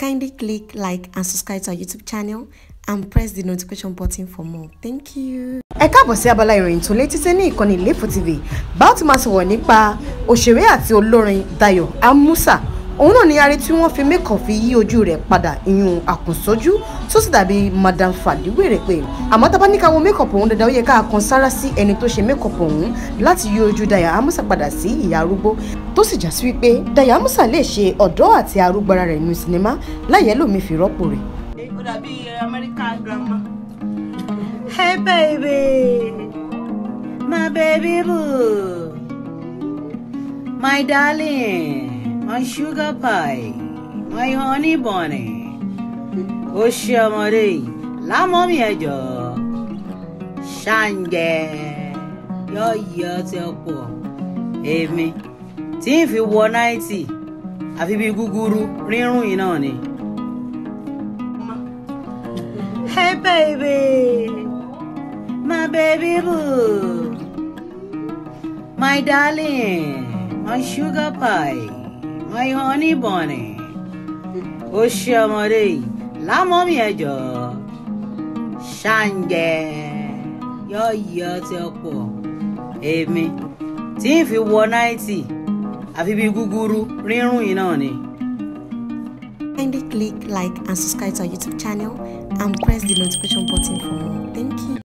Kindly click like and subscribe to our YouTube channel and press the notification button for more. Thank you. ẹ káàbọ̀ sí abala ìròyìn tó létí sí ní ìkànnì Ilefo TV bá ó ti máa sọ̀rọ̀ nípa òṣèré àti olórin Dayọ̀ Amusa òun náà ni arí tí wọ́n fi mẹ́kàn fi yí ojú rẹ̀ padà ìyún àkùnsójú tó sì dàbí Madam Fàdíwèrè pé àmọ́ tá a bá ní ká wo mẹ́kọ̀pù òun dandan ó yẹ ká kan sára sí ẹni tó ṣe mẹ́kọ̀pù òun láti yí ojú Dayọ̀ Amusa padà sí ìyá arúgbó tó sì já sí wípé Dayọ̀ Amusa lè ṣe ọ̀dọ́ àti arúgbó ara rẹ̀ nínú sinimá láyẹ̀ lómi fi rọ́pò rẹ̀. ó dàbí American grandma. Hey baby, my baby boo, my darling, my sugar pie, my honey bunny. Ó ṣe ọmọdé yìí lámọ́ mi ẹ̀jọ̀ ṣàǹgẹ̀ yọ yọ ti ọ̀pọ̀ èmi tí n fi wọ náìtì àfi bí gúgúrú rírùn yìí náà ni. Hey baby, my baby boo, my darling, my sugar pie, my honey bunny. Ó ṣe ọmọdé yìí lámọ́ mi ẹ̀jọ̀ ṣàǹgẹ̀ yọ̀ọ̀yọ̀ ti ọ̀pọ̀ èmi tí n fi wọ náìtì àfi bí gúgúrú rírùn yìí náà ni. Kindly click like and subscribe to our YouTube channel and press the notification button for more. Thank you.